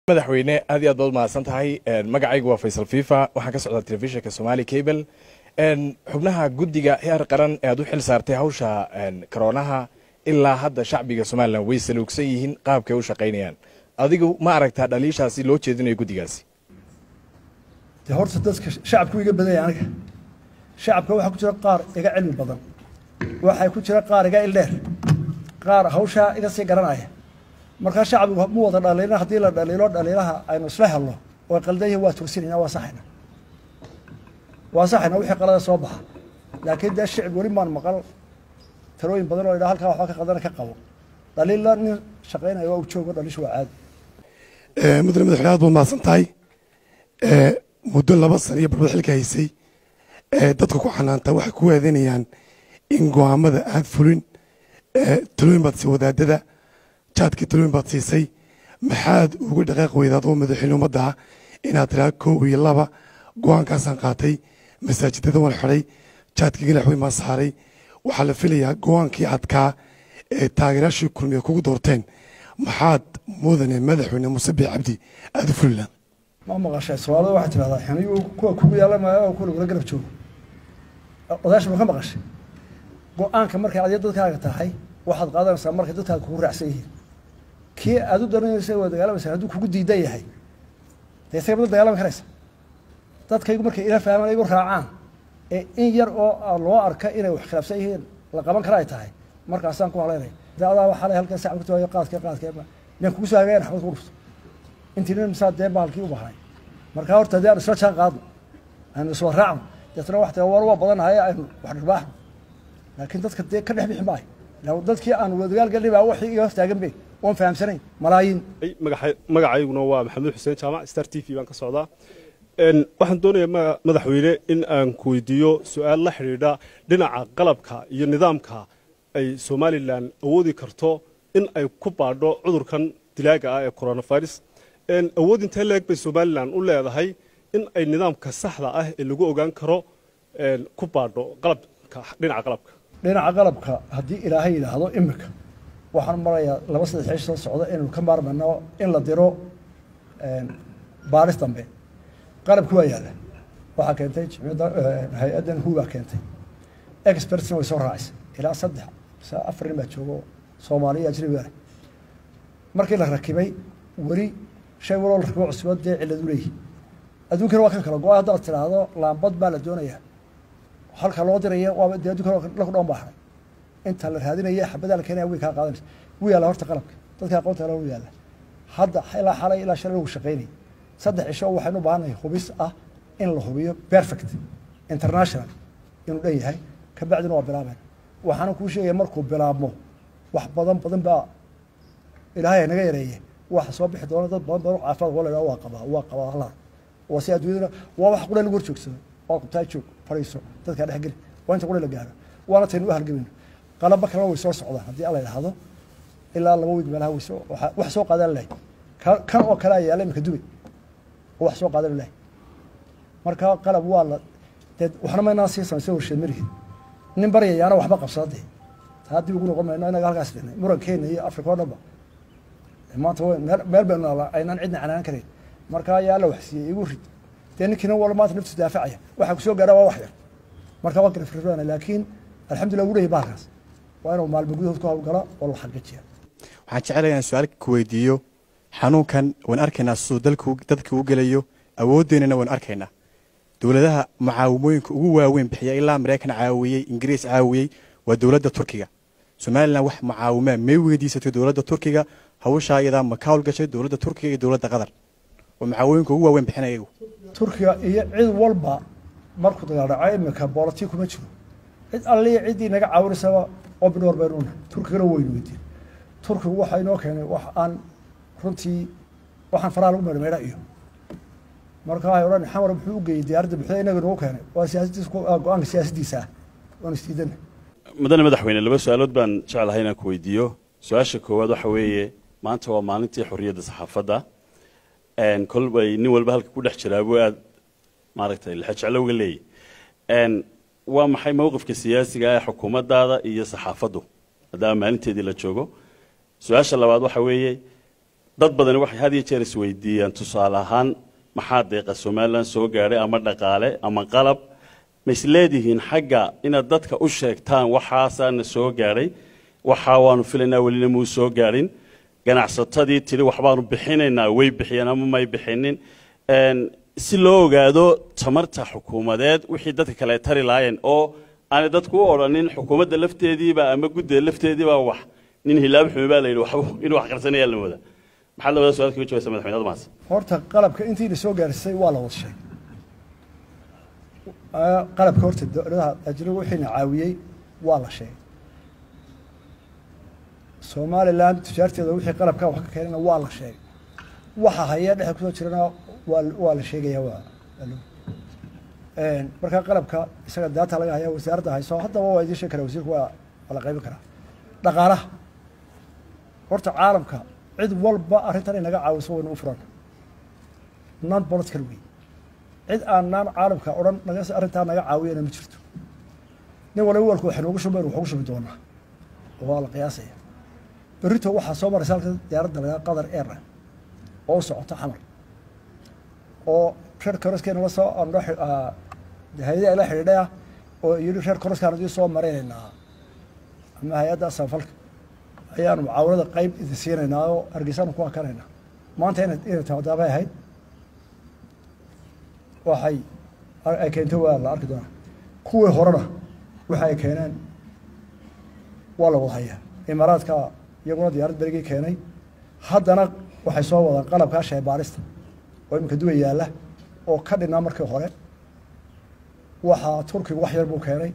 madaxweyne aad iyo aad baad umahadsan tahay magacaygu waa faysal fifa waxaan ka socdaa telefishinka somali cable xubnaha guddiga heer qaran ee aad u xil saartay hawsha karoonaha ilaa hadda shacbiga somalilan way saluugsan yihiin qaabkay u shaqaynayaan adigu ma aragtaa dhaliishaasi loo jeedinayo guddigaasi de horta dadka shacabku iga badanya aniga shacabka waxaa ku jira qaar iga cilmi badan waxaa ku jira qaar iga ildheer qaar hawshaa iga sii garanaya markaa shacbigu mu wada dhaliilna haddii la dhaliilo dhaliilaha aynu isla helno oo qaldan yihin waa tursinayna waa saxayna waa saxayna wixii qalada soo baxa laakiin dee shicib weli maan maqal talooyin badan oo idhaa halkaa waxba ka qadana ka qabo dhaliilla nin shaqaynaya waa u joogo dhaliishu waa caadi mudane madaxweyne aad baad mahadsan tahay muddo laba sana iyo barbad xilka haysay dadka ku xanaanta waxay ku waadanayaan in go'aamada aad fulin talooyin baad sii wadaadada jaadkii talooyin baad siisay maxaad uga dhaqaaq weydaad oo madaxweyne ummadda ah inaad tiraa kow iyo laba go'aankaasaan qaatay masaajidada waan xidhay jaadkii ganax weyn baan saaray waxaa la filayaa go'aankii adkaa ee taageerayaashii kulmiya kugu doorteen maxaad mudane madaxweyne muuse biix cabdi aada u fulilaan ma maqashay soomaalida waxay tidhahdaa xiniyu kuwa kugu yaala maayo oo kuwa lagula garab joogo odaasha ma ka maqashay go-aanka markay adiga dadkaaga tahay waxaad qaadanaysaa markay dadkaaga kugu raacsan yihiin kii aad u daranaysa waa dagaalamaysa hadduu kugu diidan yahay dee isaga mada dagaalami karaysa dadkaygu markay ila fahmaan igu raacaan ee in yar oo loo arka inay wax khilaafsan yihiin la qaban kara ay tahay markaasaan ku haleynaya de adaa waxaa le halkan sacab kutaayo qaadka qaadka miyaan kugu soo hagayan xabad ku dhufto intii nin misaa dee bahalkii u bahnay markaa horta dee aan isla jaan qaadno aynu isla raacno deetna wax war waa badanahay aynu wax dhirbaaxno laakiin dadka dee ka dhex bixi maayo dadkii aan wadagaal galnay baa waxii iga hortaagan be oon fahamsanayn malaayiin magacayguna waa maxamed xuseen jaamac star t v baan ka socdaa waxaan doonayaa madaxweyne in aan ku weydiiyo su-aal la xidhiidha dhinaca qalabka iyo nidaamka ay somalilan awoodi karto in ay ku baadho cudurkan dilaaga ah ee coronavirus awood intee leeg bay somalilan u leedahay in ay nidaamka saxda ah ee lagu ogaan karo ku baadho qalabka dhinaca qalabka dhinaca qalabka haddii ilaahay yidhaahdo imika waxaan marayaa laba saddex ciish soo socda inaynu ka maarmayno in la diro baaris dambe qalabki waa yaalla waxaa keentay jimciyadda hay-addan hu baa keentay expertsna way soo raacaysa ilaa saddex mise afar nin baa joogo soomaaliya ajnabi ah markii la rakibay weli shay waloo la rakibo cusubad dee cilladu leeyihi adduunkana waa kan kala go-a haddaad tidhaahdo laambad baa la doonayaa halka loo diraya waaba dee addunkana laku dhoon baa haray inta la raadinaya xabadaa la keenaya way kaa qaadanaysa wuu yaalla horta qalabka dadka aqoonta la u yaalla hadda ilaa xalay ilaa shalay lagu shaqaynayay saddex cisho waxaynu u baahannahay hubis ah in la hubiyo perfect international inuu dhan yahay kabacdina waa bilaabeen waxaana kuu sheegaya markuu bilaabmo wax badan badan baa ilaahay naga yareeye waxa soo bixi doona dad badan badan caafimaad waa la waa qabaa waa qabaa halaa waa si adduunyadana waa wax qura lagu horjoogsado waa qabtaa joog fadhiiso dadkaa dhex geli waa inta qura la gaaro waana taynu u halgamayno qalaba kalena way soo socdaan haddii alla yidhaahdo ilaa laba wiig meelaha wayso wax soo qaadan lahay kan oo kale ayaa yaala imika dubay oo wax soo qaadan lahay marka qalab waa la dee waxna maynaa sii samaysay warsheed marihin nin baryayaana waxba qabsada dee taa dib ugu noqon mayno inaga halkaas dhihnay murankeena iyo afrika oo dhanba maanta meel baynu naalaa aynaan cidna canaan karayn marka ayaa la waxsiiyey igu rid dee ninkiina wala maanta naftiisu daafacaya waxaa kusoo gaara waa wax yar marka waa garafrana laakiin alxamdulillah ugu leeyahy bahalkaas waa inuu maalmo gudahood ku hawlgala oo la xaqiijiya waxaan jecelayaa inaan su-aal ku weydiiyo xanuunkan waan arkaynaa siduu dalku dadka u gelayo awoodeennana waan arkaynaa dowladaha mucaawimooyinka ugu waaweyn bixiya ilaa maraykan caawiyey ingiriis caawiyey waa dowladda turkiga somalilan wax mucaawimaa may weydiisatay dowladda turkiga hawshaa iyadaa ma ka howlgashay dowladda turkiga iyo dowladda qatar oo mucaawimooyinka ugu waaweyn bixinaya iyagu turkiga iyo cid walba markuu dagaal dhaco imika boolati kuma jiro cid alliya ciddii naga caawinaysaba obinor baynu unahay turkigana waynu weydiin turkigu waxaa inoo keenay wax aan runtii waxaan faraha lagu meedhmeedha iyo marka waxay odhan xamar muxuu u geeyey diyaaradda buxda inaga nagu keenay waa siyaasadiis go-aanka siyaasaddiisa ah waanu isdiidana mudane madaxweyne laba su-aalood baan jeclahay inaan ku weydiiyo su-aasha koowaad waxa weeye maanta waa maalintii xorriyadda saxaafadda kolbay nin walba halka ku dhex jiraabuu aad maaragtay lexejeclowga leeyahy waa maxay mowqifka siyaasiga ee xukuumaddaada iyo saxaafaddu maadaama maalinteedii la joogo su-aasha labaad waxa weeye dad badani waxay had iyo jeer isweydiiyaan tusaale ahaan maxaa deeqa somalilan soo gaadhay ama dhaqaale ama qalab ma isleedihiin xagga inaad dadka u sheegtaan waxaasaana soo gaadhay waxaa waanu filaynaa welina muu soo gaadhin ganacsatadii tidhi waxbaanu bixinaynaa way bixiyeen ama may bixinin Een, si loo ogaado tamarta xukuumadeed wixii dadka kale tari laayeen oo aanay dadku u odhanin xukuumadda lafteediiba ama guddida lafteediiba wax nin hilaab xumi baa la yidhi waxba inuu wax qarsanaya la wada maxaad labada su-aal kaga jawaabsa madaxweyne admaas horta qalabka intii la soo gaarisay waa la wada sheegay Ah, qalabka horta dowladaha ajnabiga wixiina caawiyey waa la sheegay somalilan tujaarteeda wixii qalabka wax ka keenana waa la sheegay waxa haya dhexe kusoo jirana waa waa la sheegaya waa waa loo- Een, marka qalabka isaga daata laga haya wasaaradda hayso haddaba waa idiin sheegi karaa wasiirku waa waa la qaybin karaa dhaqaalaha horta caalamka cid walba arrintan inaga caawiso waynu u furan non political wey cid aan naan caalamka odhan naga arrintaa naga caawiyana ma jirto nin waliba walku waxay noogu shubayn waxugu shubi doonaa oo waa la qiyaasaya berrito waxaa soo maraysa halka diyaaradda lagaa qatar airline oo u socota xamar oo reer koroskeena la soo andho hay-ada la xidhiidhay ah oo yidhi reer koroskaan idin soo maraynaynaa ama hay-adda samfalka ayaanu mucaawanada qayb idin siinaynaa oo hargeysaanu ku akanaynaa maanta ina inay taadaabay ahayd waxay ay keentay waa la arki doonaa kuwii horena waxa ay keeneen waa la wada hayaa imaaraadka iyaguna diyaarad berigii keenay haddana waxay soo wadaan qalabkaa shaybaarista oo iminka duwa yaalla oo ka dhinaa markii hore waxaa turkigu wax yar buu keenay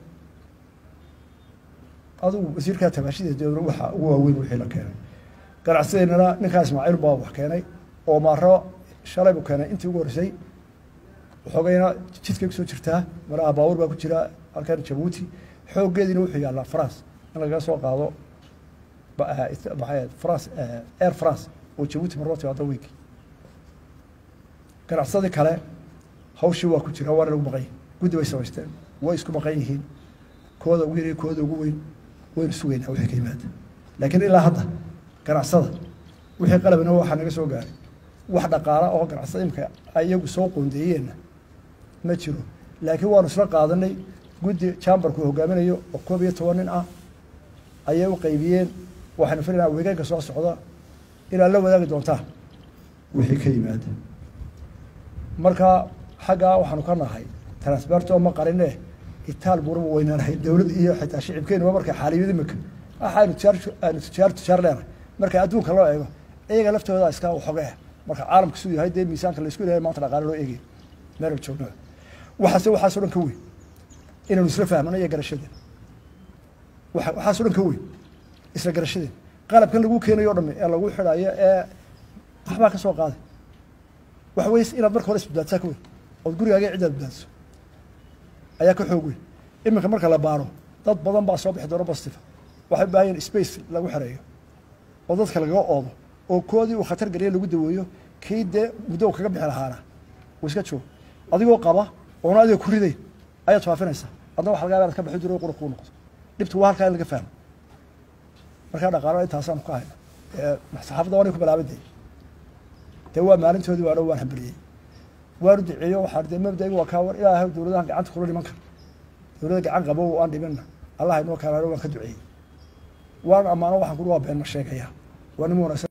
adugu wasiirkaa tabaashida dowla waxa ugu waaweyn wixii la keenay ganacsideennana ninkaa ismaaciil baa wax keenay oo maaro shalay buu keenay intii ugu horreysay xoogayna jidkay kusoo jirtaa malaha baabuur baa ku jira halkan jabuuti xooggeediina wuxuu yaallaa france in lagaga soo qaado ba- eh, it- maxay ahayd france eh, air france oo jabuuti marloo timaado weynki ganacsadii kale hawshii waa ku jira waana lagu maqan yihin guddi bay samaysteen way isku maqan yihiin kooda ugu yar iyo kooda ugu weyn waynu sugaynaa wixii ka yimaada laakiin ilaa hadda ganacsada wixii qalabina waxaa naga soo gaaray wax dhaqaala oo ganacsada imika iyagu soo qoondeeyeenna ma jiro laakiin waanu isla qaadanay guddi chamberku hogaaminayo oo koob iyo toban nin ah ayay u qaybiyeen waxaynu filaynaa weegaanka soo socda inaad la wadaagi doontaan wixii ka yimaada marka xaggaa waxaanu ka nahay transberto ma qarine itaal buuraba weynaanahay dowlad iyo xitaa shicibkeenuba markay xaaliyad imika waxaanu tujaar aanu tujaar tujaar leenahay marka adduunka loo eego iyaga laftooda iska xoge ah marka caalamka siduu yahay dee miisaanka laysku ilahay maanta dhaqaale loo eegay meel aan joogno waxaase waxaasoo dhan ka weyn inaanu isla fahmano iyo garashadeen waxa- waxaasoo dhan ka weyn isla garashadeen qalabkan lagu keenayo o dhami ee lagu xidhayo ee waxbaa ka soo qaaday waxa weeye inaad marka hore isbadbaadsaa ka weyn ood gurigaaga ciddaad badbaadso ayaa ka xoog weyn iminka marka la baaro dad badan baa soo bixi doona positive waxay u baahan yihin space lagu xereeyo oo dadka lagaga oodo oo koodii uu khatar geliya lagu daweeyo kii dee muddo uu kaga bixi lahaana uu iska joogo adigoo qaba oona adiga ku ridayn ayaad faafinaysaa adna waxa laga yaaba inaad ka baxi jiro qura kuu noqdo dhibtu waa halkaa in laga fahmo markaa dhaqaalo intaasaanu ka hayna ee saxaafadda waanay ku bilaabantay dee waa maalintoodii waano waan hambaliyey waanu duceeyo waxaan dee mabdaiga waa kaa war ilaahay dowladahan gacanta kula dhiman kara dowladda gacan qabo aan dhibinna allah inoo kaalaano waan ka duceeyey waan ammaano waxaan kuri waa been ma sheegaya waa nin wanaagsan